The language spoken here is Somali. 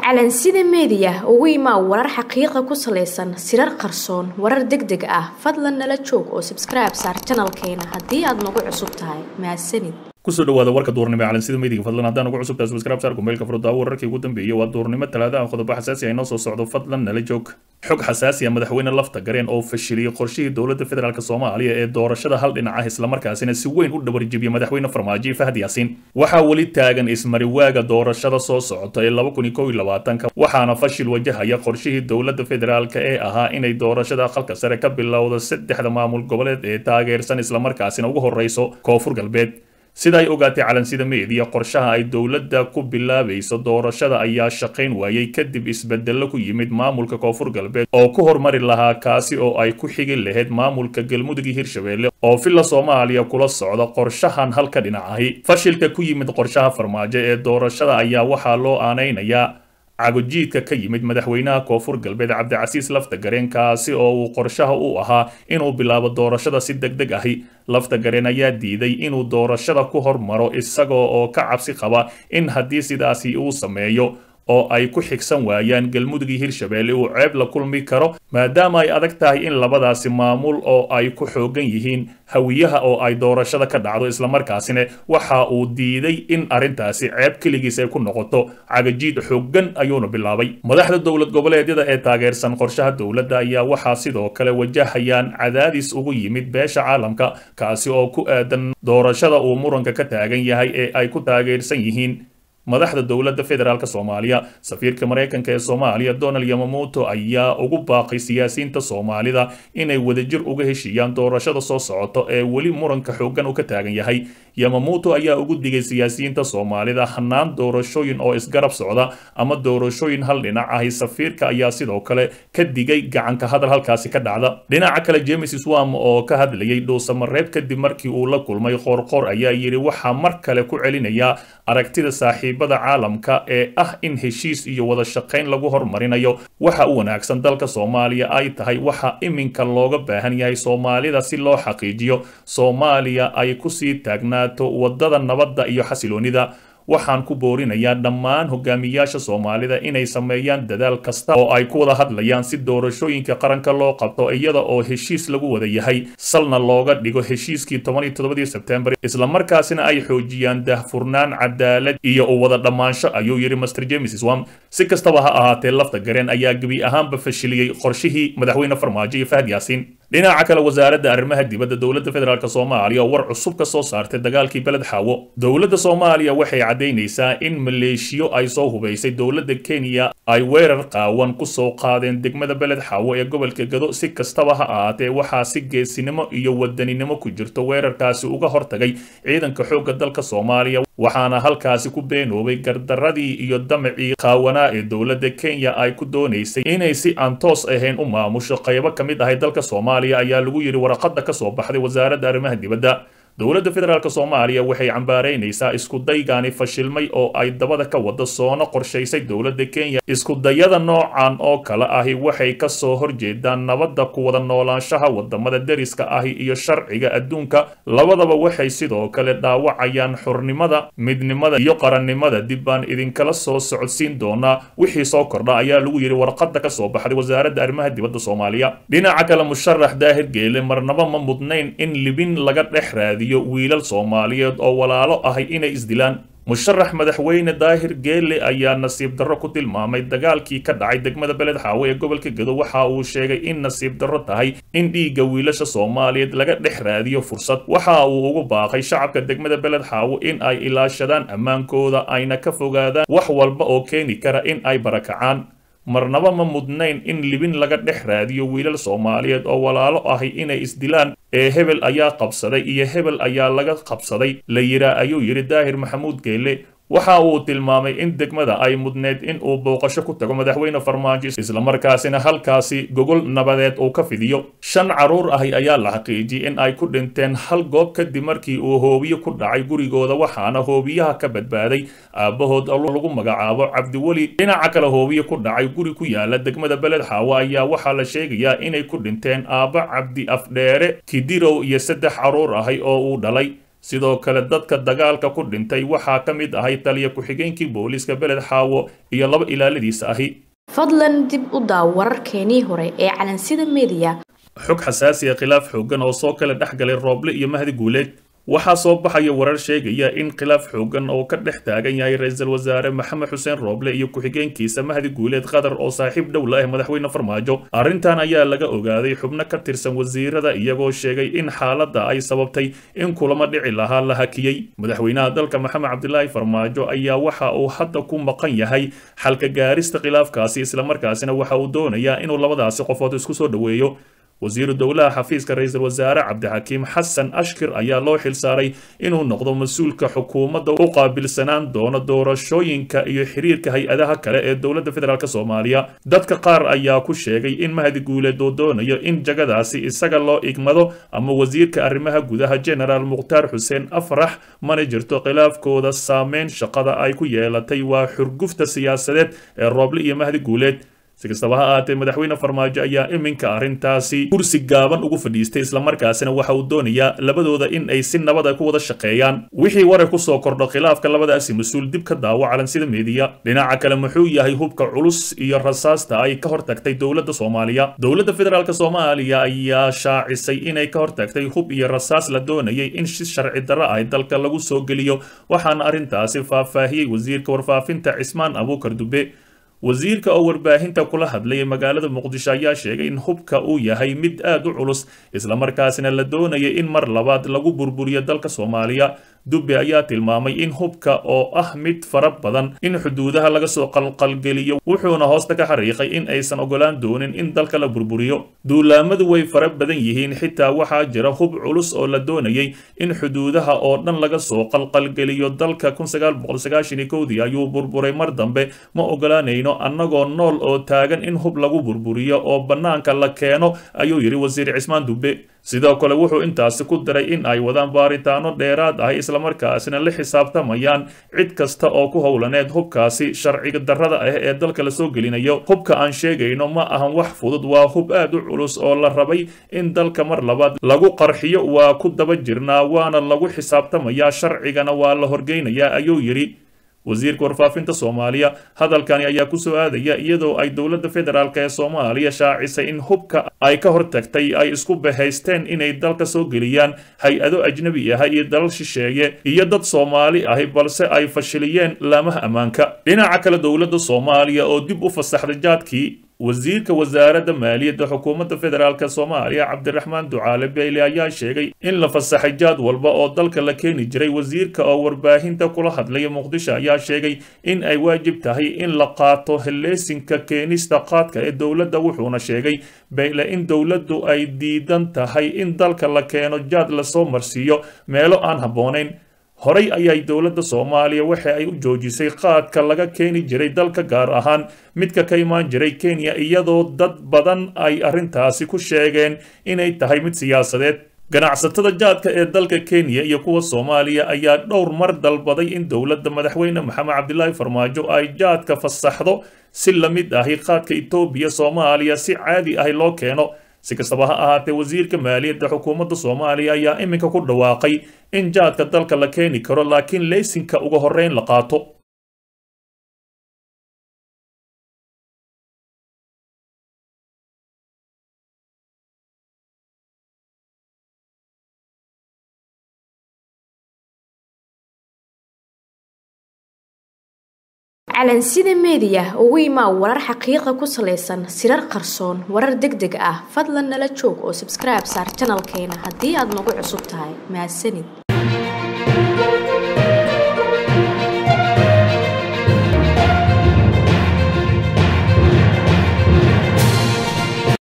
calansida meediya ugu imaa warar xaqiiqa ku salaysan sirar qarsoon warar deg deg ah fadlan nala joog oo sabskribe saar janalkeena haddii aad nagu cusub tahay mahadsanid kusoo dhawaada warka duurnimo ee calansida meediga fadlan haddaan ugu cusubtahay subscribe saar kumeelka furdaawo wararkii ugu dambeeyay waa duurnimo talaada ah qodobo xasaasi ah inoo soo socdo fadlan nala joog xog xasaasi ah madaxweyne lafta gareen oo fashiliyey qorshihii dowladda federaalk soomaaliya ee doorashada hal dhinac ah islamarkaasina si weyn u dhabarjibiyey madaxweyne farmaajo fahad yaasiin waxaa weli taagan ismariwaaga doorashada soo socota ee laba kun iyo kow iyo labaatanka waxaana fashil wajahaya qorshihii dowladda federaalk ee ahaa inay doorashada aqalka sare ka bilowdo saddexda maamul goboleed ee taageersan islamarkaasina ugu horreyso koonfur galbeed sida ay ogaatay calansida meediya qorshaha ay dowladda ku bilaabayso doorashada ayaa shaqayn waayey kadib isbedello ku yimid maamulka koonfur galbeed oo ku hormari lahaa kaasi oo ay ku xigi lahayd maamulka galmudug iyo hirshabelle oo villa soomaaliya kula socda qorshahan halka dhinac ahi fashilka ku yimid qorshaha farmaajo ee doorashada ayaa waxaa loo aanaynayaa cagojiidka ka yimid madaxweynaha koonfur galbeed cabdicasiis lafta gareen kaasi oo uu qorshaha u ahaa inuu bilaabo doorashada si deg deg ahi lafta gareen ayaa diiday inuu doorashada ku hormaro isagoo oo ka cabsi qaba in haddii sidaasi uu sameeyo oo ay ku xigsan waayaan galmudug iyo hirshabelle uu ceeb la kulmi karo maadaama ay adag tahay in labadaasi maamul oo ay ku xoogan yihiin hawiyaha oo ay doorashada ka dhacdo islamarkaasina waxa uu diiday in arrintaasi ceeb keligiis ay ku noqoto cagajiid xoogan ayuuna bilaabay madaxda dowlad goboleedyada ee taageersan qorshaha dowladda ayaa waxaa sidoo kale wajahayaan cadaadis ugu yimid beesha caalamka kaasi oo ku aadan doorashada uu muranka ka taagan yahay ee ay ku taageersan yihiin madaxda dowladda federaalk soomaaliya safiirka maraykanka ee soomaaliya donald yamamoto ayaa ugu baaqay siyaasiyiinta soomaalida inay wadajir uga heshiiyaan doorashada soo socoto ee weli muranka xoogan uu ka taagan yahay yamamoto ayaa ugu digay siyaasiyiinta soomaalida hanaan doorashooyin oo isgarab socda ama doorashooyin hal dhinac ahi safiirka ayaa sidoo kale ka digay gacanka hadal halkaasi ka dhacda dhinaca kale james swam oo ka hadlayay dhuusamareeb kadib markii uu la kulmay qoorqoor ayaa yidhi waxaa mar kale ku celinayaa aragtida saaxiibada caalamka ee ah in heshiis iyo wada shaqayn lagu hormarinayo waxa u wanaagsan dalka soomaaliya ay tahay waxa iminka looga baahan yahay soomaalida si loo xaqiijiyo soomaaliya ay kusii taagnaato wadada nabadda iyo xasiloonida waxaan ku boorinayaa dhammaan hogaamiyaasha soomaalida inay sameeyaan dadaal kasta oo ay ku wada hadlayaan si doorashooyinka qaranka loo qabto iyada oo heshiis lagu wada yahay salna looga dhigo heshiiskii toban iyo toddobadii sebtembar islamarkaasina ay xoojiyaan dahfurnaan cadaalad iyo u wada dhammaansho ayuu yidhi master james swam si kastaba ha ahaatee lafta gareen ayaa gebi ahaanba fashiliyey qorshihii madaxweyne farmaajo iyo fahad yaasiin dhinaca kale wasaaradda arrimaha dibadda dowladda federaalk soomaaliya oo war cusub ka soo saartay dagaalkii beled xaawo dowladda soomaaliya waxay caddaynaysaa in maleeshiyo ay soo hubaysay dowladda kenya ay weerar qaawan ku soo qaadeen degmada beled xaawo ee gobolka gado si kastaba ha ahaatee waxaa si geesinimo iyo wadaninimo ku jirto weerarkaasi uga hortagay ciidanka xoogga dalka soomaaliya waxaana halkaasi ku beenoobay gardaradii iyo damacii qaawanaa ee dowladda kenya ay ku doonaysay inay si aan toos ahayn u maamusho qaybo ka mid ahay dalka soomaaliya ayaa lagu yidhi waraqada ka soo baxday wasaaradda arrimaha dibadda dowladda federaalk soomaaliya waxay cambaaraynaysaa iskudaygaani fashilmay oo ay dabada ka wada soona qorshaysay dowladda kenya iskudayada noocan oo kale ahi waxay ka soo horjeedaan nabadda ku wada noolaanshaha wadamada deriska ahi iyo sharciga adduunka labadaba waxay sidoo kale dhaawacayaan xurnimada midnimada iyo qarannimada dib baan idinkala soo socodsiin doonaa wixii soo kordha ayaa lagu yidhi warqada ka soo baxday wasaaradda arrimaha dibadda soomaaliya dhinaca kale musharax daahir geele marnaba ma mudnayn in libin laga dhex raadiyo wiilal soomaaliyeed oo walaalo ahay inay isdilaan musharax madaxweyne daahir geele ayaa nasiib darro ku tilmaamay dagaalkii ka dhacay degmada beled xaawo ee gobolka gado waxa uu sheegay in nasiib darro tahay in dhiigga wiilasha soomaaliyeed laga dhex raadiyo fursad waxa uu ugu baaqay shacabka degmada beled xaawo in ay ilaashadaan ammaankooda ayna ka fogaadaan wax walba oo keeni kara in ay barakacaan marnaba ma mudnayn in libin laga dhex raadiyo wiilal soomaaliyeed oo walaalo ahi inay isdilaan ee hebel ayaa qabsaday iyo hebel ayaa laga qabsaday la yiraa ayuu yidhi daahir maxamuud geele waxa uu tilmaamay in degmada ay mudneed in uu booqasho ku tago madaxweyne farmaajo islamarkaasina halkaasi gogol nabadeed uu ka fidiyo shan carruur ahi ayaa la xaqiijiyey in ay ku dhinteen hal goob kadib markii uu hoobiye ku dhacay gurigooda waxaana hoobiyaha ka badbaaday aabbahood lagu magacaabo cabdiweli dhinaca kale hoobiye ku dhacay guri ku yaala degmada beled xaawo ayaa waxaa la sheegayaa inay ku dhinteen aabba cabdi afdheere kidirow iyo saddex carruur ahi oo uu dhalay sidoo kale dadka dagaalka ku dhintay waxaa ka mid ahay taliya ku-xigeenkii booliiska beled xaawo iyo laba ilaaladiisa ahi fadlan dib u daaw wararkeenii hore ee calansida mediya xog xasaasi a khilaaf xoogan oo soo kala dhex galay rooble iyo mahdi guuleed waxaa soo baxaya warar sheegaya in khilaaf xoogan oo ka dhex taagan yahay ra-iisul wasaare maxamed xuseen rooble iyo ku-xigeenkiisa mahdi guuleed qatar oo saaxiib dhow la ah madaxweyne farmaajo arrintan ayaa laga ogaaday xubno ka tirsan wasiirada iyagoo sheegay in xaaladda ay sababtay in kulamo dhici lahaa la hakiyey madaxweynaha dalka maxamed cabdilaahi farmaajo ayaa waxa uu hadda ku maqan yahay xalka gaarista khilaafkaasi islamarkaasina waxa uu doonayaa inuu labadaasi qofood isku soo dhoweeyo wasiiru dowlaha xafiiska ra-iisul wasaare cabdixakiim xasan ashkir ayaa loo xilsaaray inuu noqdo mas-uulka xukuumadda u qaabilsanaan doono doorashooyinka iyo xiriirka hay-adaha kale ee dowladda federaalk soomaaliya dadka qaar ayaa ku sheegay in mahdi guuleed uu doonayo in jagadaasi isaga loo igmado ama wasiirka arrimaha gudaha genaraal mukhtaar xuseen afrax mana jirto khilaafkooda saameyn shaqada ay ku yeelatay waa xurgufta siyaasadeed ee rooble iyo mahdi guuleed si kastaba ha ahaatee madaxweyne farmaajo ayaa iminka arrintaasi kursi gaaban ugu fadhiistay islamarkaasina waxa uu doonayaa labadooda in ay si nabad ay ku wada shaqeeyaan wixii warar kusoo kordho khilaafka labadaasi mas-uul dib ka daawo calansida meediya dhinaca kale muxuu yahay hubka culus iyo rasaasta ay ka hortagtay dowladda soomaaliya dowladda federaalk soomaaliya ayaa shaacisay inay ka hortagtay hub iyo rasaas la doonayay in si sharci darro ah dalka lagu soo geliyo waxaana arrintaasi faahfaahiyey wasiirka warfaafinta cismaan abuukar dube wasiirka oo warbaahinta kula hadlaya magaalada muqdisho ayaa sheegay in hubka uu yahay mid aad u culus islamarkaasina la doonaya in mar labaad lagu burburiyo dalka soomaaliya dubbe ayaa tilmaamay in hubka oo ah mid fara badan in xuduudaha laga soo qalqalgeliyo wuxuuna hoosta ka xariiqay in aysan ogolaan doonin in dalka la burburiyo duulaamadu way fara badan yihiin xitaa waxaa jira hub culus oo la doonayay in xuduudaha oo dhan laga soo qalqalgeliyo dalka dii ayuu burburay mar dambe ma ogolaanayno annagoo nool oo taagan in hub lagu burburiyo oo bannaanka la keeno ayuu yidhi wasiir cismaan dubbe sidoo kale wuxuu intaasi ku daray in ay wadaan baaritaano dheeraad ah islamarkaasina la xisaabtamayaan cid kasta oo ku howlaneed hubkaasi sharciga darrada ah ee dalka la soo gelinayo hubka aan sheegayno ma ahan wax fudud waa hub aad u culus oo la rabay in dalka mar labaad lagu qarxiyo waa ku daba jirnaa waana lagu xisaabtamayaa sharcigana waa la horgeynayaa ayuu yidhi wasiirka warfaafinta soomaaliya hadalkani ayaa ku soo aadaya iyadoo ay dowladda federaalk ee soomaaliya shaacisay in hubka ay ka hortagtay ay isku bahaysteen inay dalka soo geliyaan hay-ado ajnabi ah iyo dalal shisheeye iyo dad soomaali ahi balse ay fashiliyeen laamaha ammaanka dhinaca kale dowladda soomaaliya oo dib u fasaxday jaadkii wasiirka wasaaradda maaliyadda xukuumadda federaalk soomaaliya cabdiraxmaan ducaale beyle ayaa sheegay in la fasaxay jaad walba oo dalka la keeni jiray wasiirka oo warbaahinta kula hadlaya muqdisho ayaa sheegay in ay waajib tahay in la qaato heleesinka keenista qaadka ee dowladda wuxuuna sheegay beyle in dowladdu ay diidan tahay in dalka la keeno jaad lasoo marsiiyo meelo aan habboonayn horey ayay dowladda soomaaliya waxa ay u joojisay qaadka laga keeni jiray dalka gaar ahaan midka ka imaan jiray kenya iyadoo dad badan ay arrintaasi ku sheegeen inay tahay mid siyaasadeed ganacsatada jaadka ee dalka kenya iyo kuwa soomaaliya ayaa dhowr mar dalbaday in dowladda madaxweyne maxamed cabdilaahi farmaajo ay jaadka fasaxdo si la mid ahi qaadka etoobiya soomaaliya si caadi ahi loo keeno si kastaba ha ahaatee wasiirka maaliyadda xukuumadda soomaaliya ayaa iminka ku dhawaaqay in jaadka dalka la keeni karo laakiin leysinka uga horreyn la qaato calansida meediya ugu imaa warar xaqiiqa ku salaysan sirar qarsoon warar deg deg ah fadlan nala joog oo sabskribe saar janalkeena haddii aad nagu cusub tahay mahadsanid